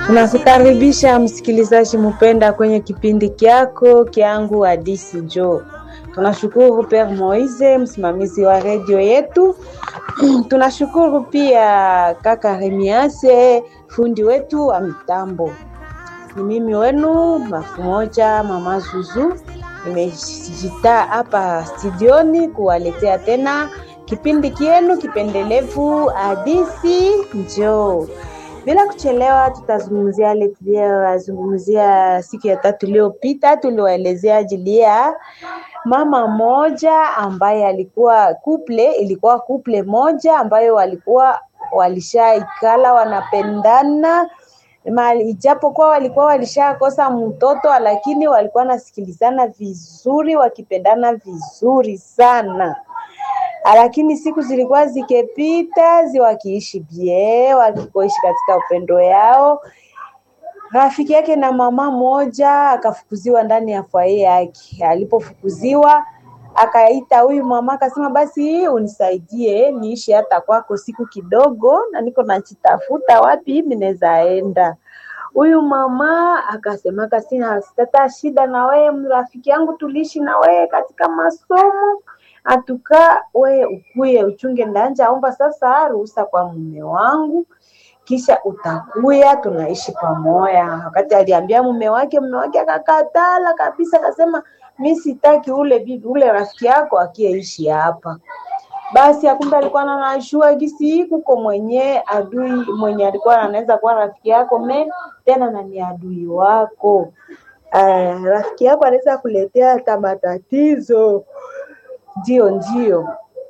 Tunakukaribisha msikilizaji mpenda kwenye kipindi kyako kyangu Hadisi Njoo. Tunashukuru Père Moise, msimamizi wa redio yetu. Tunashukuru pia kaka Remiase, fundi wetu wa mitambo. Ni mimi wenu mafu moja mama Zuzu, nimejita hapa studioni kuwaletea tena kipindi kienu kipendelevu Hadisi Njoo. Bila kuchelewa, tutazungumzia yale tuliyozungumzia siku ya tatu iliyopita. Tuliwaelezea ajili ya mama moja ambaye alikuwa kuple, ilikuwa kuple moja ambayo walikuwa walishaikala wanapendana mali ijapokuwa walikuwa walishakosa mtoto, lakini walikuwa nasikilizana vizuri, wakipendana vizuri sana lakini siku zilikuwa zikipita, zi wakiishi bie, wakikoishi katika upendo yao. Rafiki yake na mama moja akafukuziwa ndani ya fwaye yake. Alipofukuziwa akaita huyu mama akasema, basi unisaidie niishi hata kwako siku kidogo, na niko nachitafuta wapi mimi naweza enda. Huyu mama akasema, sina sitata shida na wewe, rafiki yangu, tuliishi na wewe katika masomo atuka we ukuye uchunge ndanja omba sasa ruhusa kwa mume wangu, kisha utakuya tunaishi pamoja. Wakati aliambia mume wake, mume wake akakatala kabisa, akasema mi sitaki ule bibi ule rafiki yako akieishi hapa. Basi akumbe alikuwa anajua gisi kuko mwenye adui mwenye alikuwa anaweza kuwa rafiki yako me tena na ni adui wako. Uh, rafiki yako anaweza kuletea hata matatizo ndio ndio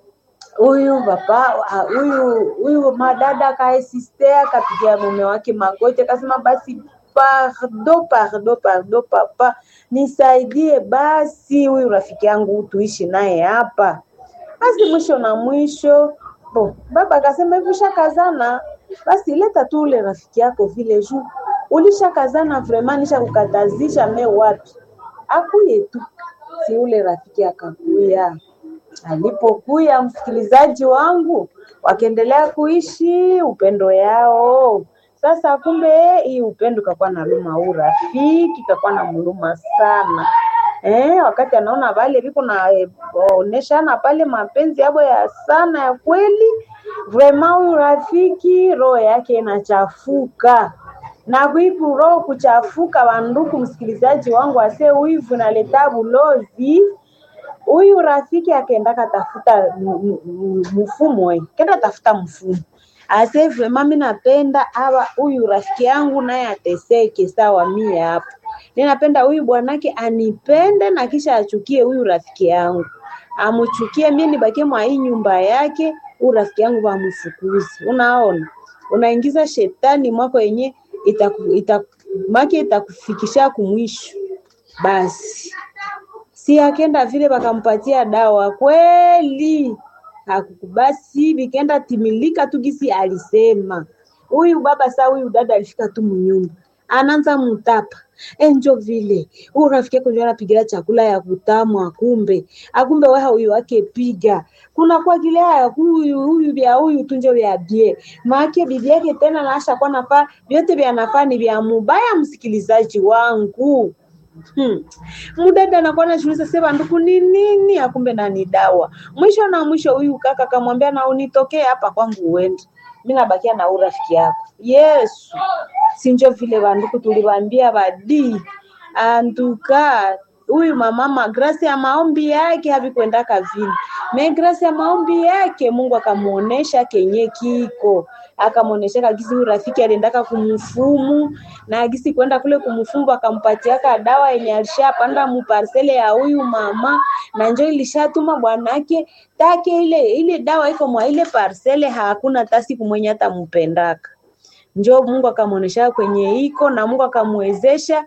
huyu papa huyu huyu madada kaesistea akapigia mume wake magoti akasema basi pardo pardo pardo papa nisaidie basi huyu rafiki yangu tuishi naye hapa basi mwisho na mwisho bo baba akasema hivi ushakazana basi leta tu ule rafiki yako vile juu ulishakazana vraiment nisha kukatazisha me wapi akuye tu si ule rafiki akakuya alipokuya msikilizaji wangu, wakaendelea kuishi upendo yao. Sasa kumbe hii upendo kakuwa na luma, huu rafiki kakuwa na mluma sana eh, wakati anaona vale viko na eh, oneshana pale mapenzi yabo ya sana ya kweli, vrema huyu rafiki roho yake inachafuka na kuipu roho kuchafuka. Wanduku msikilizaji wangu, ase wivu naleta bulozi huyu rafiki akaenda katafuta mfumo eh, kenda tafuta mfumo ase vrema, mimi napenda hawa huyu rafiki yangu naye ateseke sawa mie hapa. Ninapenda huyu bwanake anipende na kisha achukie huyu rafiki yangu, amuchukie mimi nibakie mwa hii nyumba yake, huyu rafiki yangu wamfukuzi. Unaona, unaingiza shetani mwako yenye itaku, itaku, make itakufikisha kumwisho basi si akenda vile wakampatia dawa kweli, hakukubasi vikenda timilika tu gisi alisema huyu baba. Saa huyu dada alifika tu munyumba, anaanza mtapa enjo vile huyu rafiki yako ndio anapigira chakula ya kutamu, akumbe akumbe wewe huyu wake piga kuna kwa kile ya huyu huyu vya huyu tunjo vya bie maake bibi yake tena naasha kwa nafaa vyote vya nafaa ni vya mubaya. Msikilizaji wangu Hmm. Mudada anakuwa anajiuliza sema nduku ni nini, akumbe nani dawa. Mwisho na mwisho huyu kaka akamwambia na unitokee hapa kwangu uende. Mimi nabakia na urafiki yako. Yesu. Sinjo vile banduku tuliwaambia badi. Anduka huyu mamama grasi ya maombi yake havikwenda kavini. Me grasi ya maombi yake Mungu akamuonesha kenye kiko akamuonesha kagisi huyu rafiki aliendaka kumfumu na gisi kwenda kule kumfumu akampatiaka dawa yenye alishapanda muparsele ya huyu mama, na njo ilishatuma bwanake take ile ile dawa iko mwa ile parsele, hakuna tasi kumwenye hata mpendaka njo Mungu akamuonesha kwenye iko na Mungu akamwezesha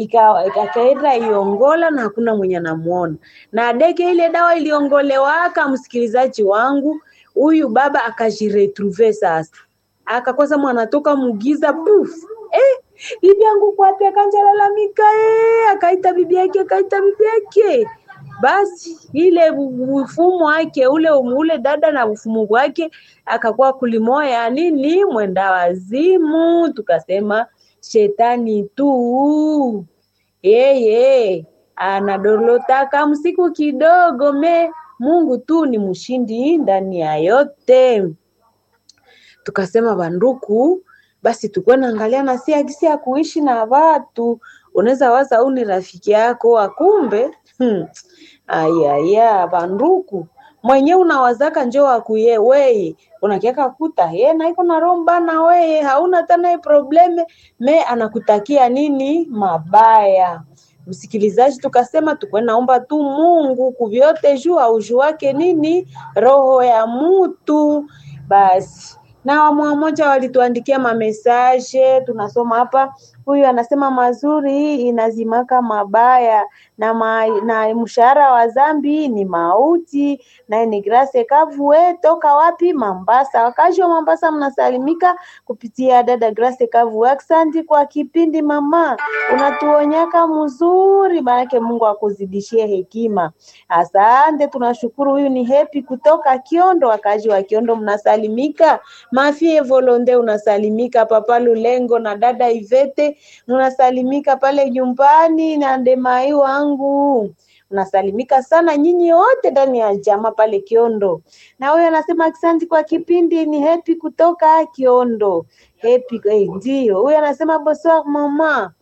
ikaenda iongola na hakuna mwenye anamuona na deke ile dawa iliongolewaka. Msikilizaji wangu, huyu baba akajiretrouve sasa, akakosa mwanatoka mugiza puf, eh, bibi yangu kwapi? Akanjalalamika eh, akaita bibi yake, akaita bibi yake basi ile ufumu wake ule ule dada na ufumu wake akakuwa kulimoya nini mwenda wazimu, tukasema shetani tu yeye anadorotaka msiku kidogo me Mungu tu ni mshindi ndani ya yote. Tukasema banduku, basi tukuwe naangalia na si akisi ya kuishi na watu. Unaweza waza au ni rafiki yako akumbe hmm. Ayaya banduku mwenye unawazaka njo akuye weye unakiaka kuta ye naiko na romba na weye hauna tena probleme me anakutakia nini mabaya msikilizaji tukasema tukwe naomba tu Mungu kuvyote juu auju wake nini roho ya mutu basi na wamoja walituandikia mamesaje tunasoma hapa huyu anasema mazuri inazimaka mabaya na, ma, na mshahara wa zambi ni mauti na ni grace kavue toka wapi Mambasa wakazi wa Mambasa mnasalimika kupitia dada Grace Kavue aksanti kwa kipindi mama unatuonyaka mzuri maanake Mungu akuzidishie hekima asante tunashukuru huyu ni hepi kutoka Kiondo wakazi wa Kiondo mnasalimika Mafie Volonde unasalimika Papa Lulengo na dada Ivete unasalimika pale nyumbani na ndemai wangu unasalimika sana nyinyi wote ndani ya jamaa pale Kiondo. Na huyo anasema asante kwa kipindi, ni Happy kutoka Kiondo. Happy eh, ndio huyo anasema bonsoir mama,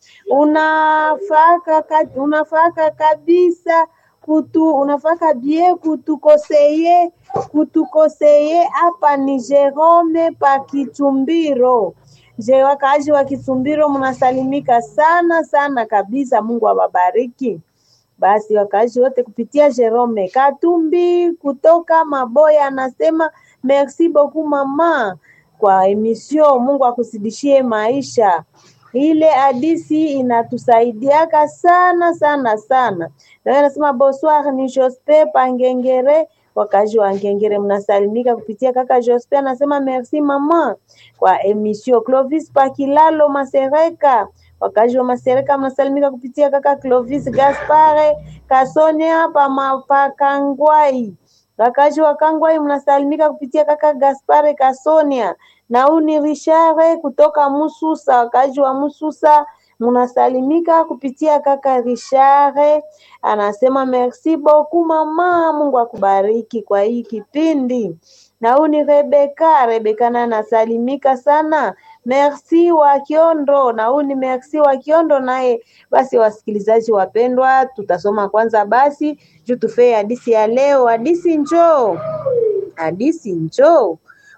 unafaka ka- unafaka kabisa kutu unafaka bie kutukoseye kutukoseye hapa ni Jerome pa Kitumbiro. Je, wakaaji wa Kitumbiro mnasalimika sana sana kabisa. Mungu awabariki. Basi wakaaji wote kupitia Jerome Katumbi kutoka Maboya anasema merci beaucoup mama kwa emission. Mungu akuzidishie maisha. Ile hadisi inatusaidiaka sana sana sana. Na wewe anasema bonsoir, ni Jospe Pangengere wakazi wa Ngengere mnasalimika kupitia kaka Jospe anasema merci mama kwa emission. Clovis Pakilalo Masereka wakazi wa Masereka mnasalimika kupitia kaka Clovis Gaspare Kasonia pama Pakangwai. Wakazi wa Kangwai mnasalimika kupitia kaka Gaspare Kasonia na huu ni Richard kutoka Mususa. Wakazi wa Mususa mnasalimika kupitia kaka Richard, anasema merci beaucoup mama, Mungu akubariki kwa hii kipindi. Na huu ni Rebeka, Rebeka naye anasalimika sana Merci wa Kiondo na huu ni Merci wa Kiondo naye. Basi wasikilizaji wapendwa, tutasoma kwanza basi juu tufee hadisi ya leo. Hadisi njoo, hadisi njoo.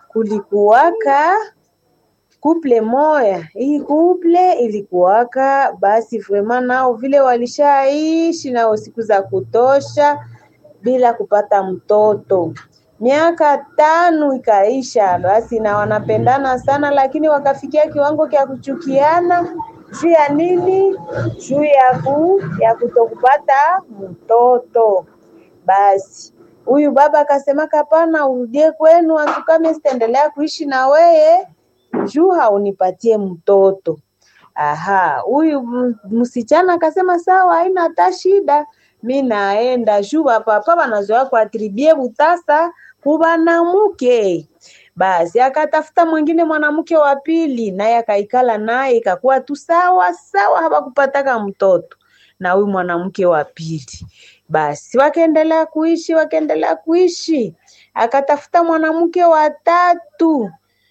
Kulikuwaka kuple moya, hii kuple ilikuwaka basi vraiment nao vile walishaishi nao siku za kutosha bila kupata mtoto miaka tano ikaisha, basi na wanapendana sana, lakini wakafikia kiwango cha kuchukiana juu ya nini? Juu ya ku ya kutokupata mtoto. Basi huyu baba akasema, hapana, urudie kwenu, atukame sitaendelea kuishi na weye juu haunipatie mtoto. Aha, huyu msichana akasema sawa, haina hata shida, mi naenda juu papa wanazoea kuatribie butasa kubanamuke. Basi akatafuta mwingine mwanamke wa pili, naye akaikala naye, ikakuwa tu sawa sawa, hawakupataka mtoto na huyu mwanamke wa pili. Basi wakaendelea kuishi, wakaendelea kuishi, akatafuta mwanamke wa tatu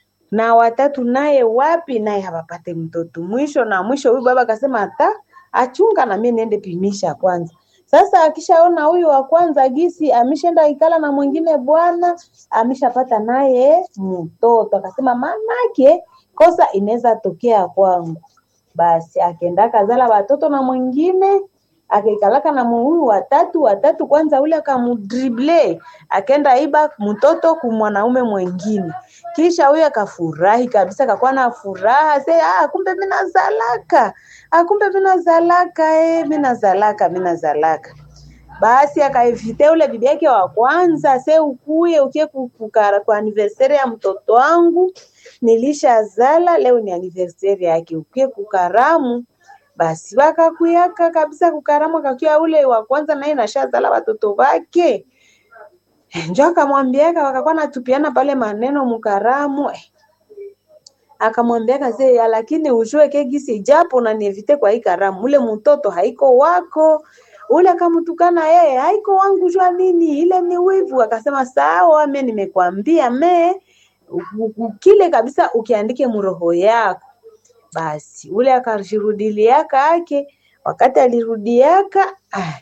na watatu naye wapi, naye hawapate mtoto. Mwisho na mwisho, huyu baba akasema hata achunga na mimi niende pimisha kwanza. Sasa akishaona huyu wa kwanza gisi ameshaenda ikala na mwingine bwana ameshapata naye mtoto, akasema manake kosa inaweza tokea kwangu. Basi akaenda kazala watoto na mwingine akaikalaka na huyu watatu watatu, kwanza ule akamudrible, akaenda iba mtoto ku mwanaume mwingine, kisha huyu akafurahi kabisa, akakuwa na furaha se, ah, kumbe mimi nazalaka, ah, kumbe mimi nazalaka, eh, mimi nazalaka, mimi nazalaka. Basi akaivite ule bibi yake wa kwanza, se ukuye ukie kukara kwa anniversaire ya mtoto wangu, nilishazala leo ni anniversaire yake, ukie kukaramu basi wakakuyaka kabisa kukaramu, akakia ule wa kwanza naye nashazala watoto wake, njo akamwambiaka, wakakuwa natupiana pale maneno mukaramu eh. akamwambia kaze lakini ujue ke gisi japo unanievite kwa hii karamu ule mtoto haiko wako ule akamtukana yeye haiko wangu jua nini ile ni wivu akasema sawa mimi nimekwambia me u- u- kile kabisa ukiandike muroho yako basi ule akajirudiliaka ake wakati alirudiaka ah,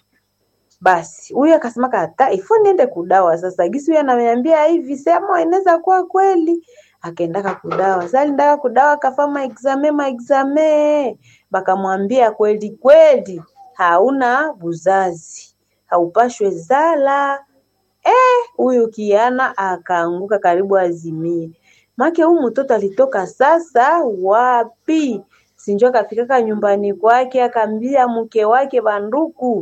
basi huyu akasema kata ifo niende kudawa sasa gisi huyu ananiambia hivi sema inaweza kuwa kweli akaendaka kudawa sasa aliendaka kudawa akafa maexame maexame bakamwambia kweli kweli hauna buzazi haupashwe zala eh huyu kiana akaanguka karibu azimie make huyu mtoto alitoka sasa wapi sinjo akafikaka nyumbani kwake akaambia mke wake banduku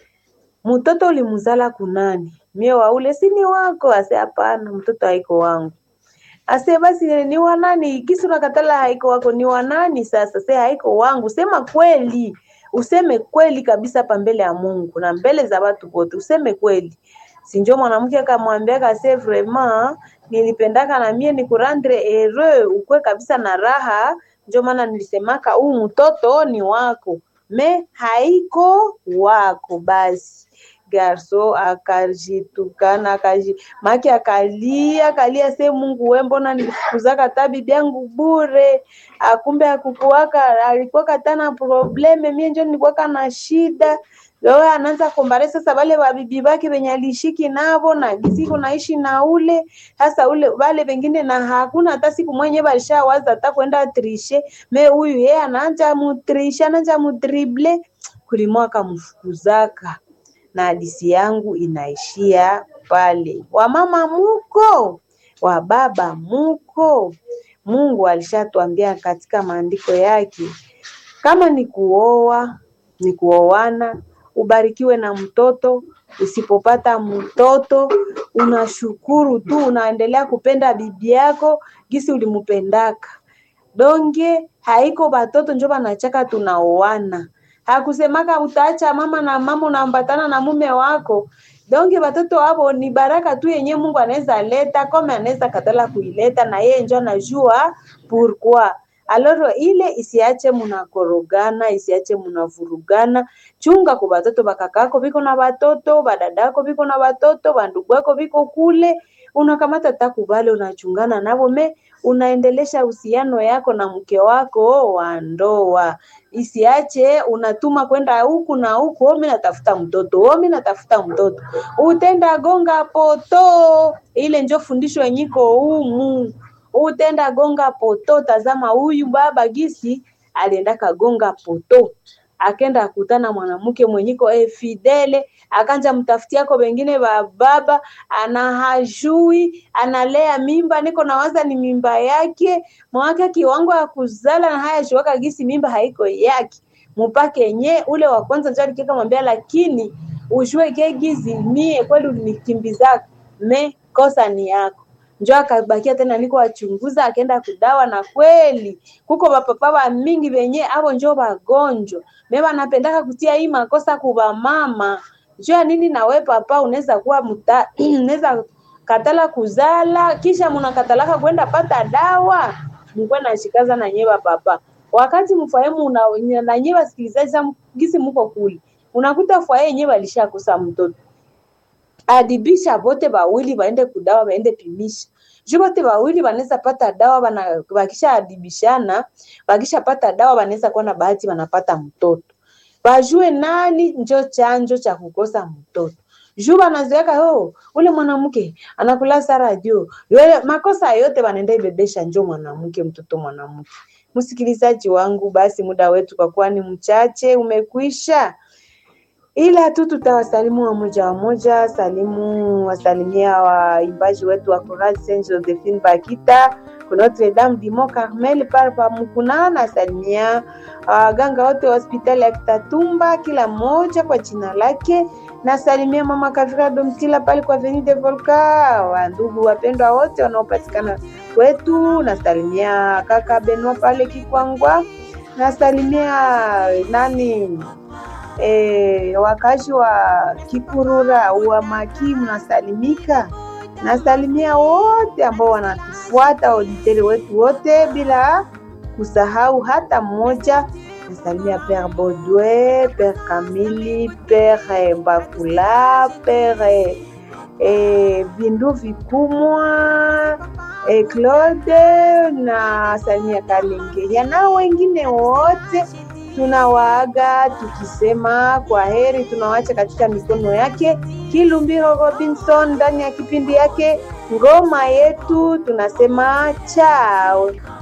mtoto ulimzala kunani mie waule si ni wako ase hapana mtoto haiko wangu ase basi ni wanani kisi unakatala haiko wako ni wanani sasa se haiko wangu sema kweli useme kweli kabisa hapa mbele ya mungu na mbele za watu wote useme kweli sinjo mwanamke akamwambia kase vraiment nilipendaka na mie nikurandre heureux ukwe kabisa na raha njo maana nilisemaka huu mtoto ni wako me haiko wako basi garso akajitukana akaji make akalia akalia se mungu we mbona nilifukuzaka ta bibi yangu bure akumbe akukuwaka alikuwaka tana probleme mie njo nilikuwaka na shida wewe anaanza kombare sasa wale wabibi bake wenye alishiki navo na siku naishi na ule sasa ule wale wengine na hakuna hata siku mwenye walishawaza hata kwenda trishe me huyu yeye anaanja mutrishe anaanja mudrible kulimwa akamfukuzaka na hadisi yangu inaishia pale. Wamama muko, wababa muko. Mungu alishatuambia katika maandiko yake, kama ni kuoa ni kuoana, ubarikiwe na mtoto. Usipopata mtoto, unashukuru tu, unaendelea kupenda bibi yako gisi ulimupendaka. Donge haiko batoto njo banachaka tunaoana hakusemaka utaacha mama na mama unaambatana na mume wako donge watoto wavo ni baraka tu yenye mungu anaweza leta kome anaweza katala kuileta na yeye njo anajua pourquoi aloro ile isiache munakorogana isiache munavurugana chunga kwa batoto bakakako biko na batoto badadako biko na batoto bandugu wako biko kule unakamata takubale unachungana navo me unaendelesha uhusiano yako na mke wako wa ndoa isiache unatuma kwenda huku na huku omi natafuta mtoto omi natafuta mtoto utenda gonga poto ile njo fundisho yenyiko humu utenda gonga poto tazama huyu baba gisi alienda kagonga poto akenda akutana mwanamke mwenyiko e fidele akanja mtafutiako wengine wa baba ana hajui analea mimba niko nawaza ni mimba yake mwake kiwango ya kuzala na haya shiwaka gisi mimba haiko yake mupake nye ule wa kwanza njo alikeka mwambia lakini ujue kegizi mie kweli ulinikimbizaka me kosa ni yako njo akabakia tena niko wachunguza akaenda kudawa na kweli kuko bapapa wa mingi venye avo njo wagonjwa me wanapendaka kutia hii makosa kuba mama jua nini nawe papa unaweza kuwa muta unaweza katala kuzala kisha munakatalaka kwenda pata dawa mkuwe nashikaza na nyewe papa wakati mfahamu una- na nyewe wasikilizaji sa gisi muko kule unakuta fwaye yenyewe alishakosa mtoto adibisha vote wawili waende kudawa waende pimisha juu vote wawili wanaweza pata dawa wana, wakisha adibishana wakishapata dawa wanaweza kuwa na bahati wanapata mtoto wajue nani njo chanjo cha kukosa mtoto juu wanazoeka oh, ule mwanamke anakulasa radio yule makosa yote wanaenda ibebesha njo mwanamke mtoto mwanamke msikilizaji wangu basi muda wetu kwa kuwa ni mchache umekwisha ila tu tutawasalimu wamoja wamoja, salimu wasalimia waimbaji wetu wa Chorale Saint Josephine Bakita ku Notre Dame du Mont Carmel pale pa Mukuna, nasalimia waganga wote wa hospitali ya Kitatumba, kila mmoja kwa jina lake. Nasalimia mama Kavira Domtila pale kwa Avenue de Volca, wa ndugu wapendwa wote wanaopatikana kwetu. Nasalimia kaka Benoit pale Kikwangwa, nasalimia nani e, wakazi wa Kikurura wa Maki mnasalimika. Nasalimia wote ambao wanatufuata, auditeri wetu wote, bila kusahau hata mmoja. Nasalimia Père Baudouin, Père Kamili, Père Mbakula, Père eh, Bindu Vikumwa, eh, Claude na Samia Kalengeria na wengine wote tunawaaga tukisema kwa heri, tunawacha katika mikono yake Kilumbiro Robinson ndani ya kipindi yake ngoma yetu, tunasema chao.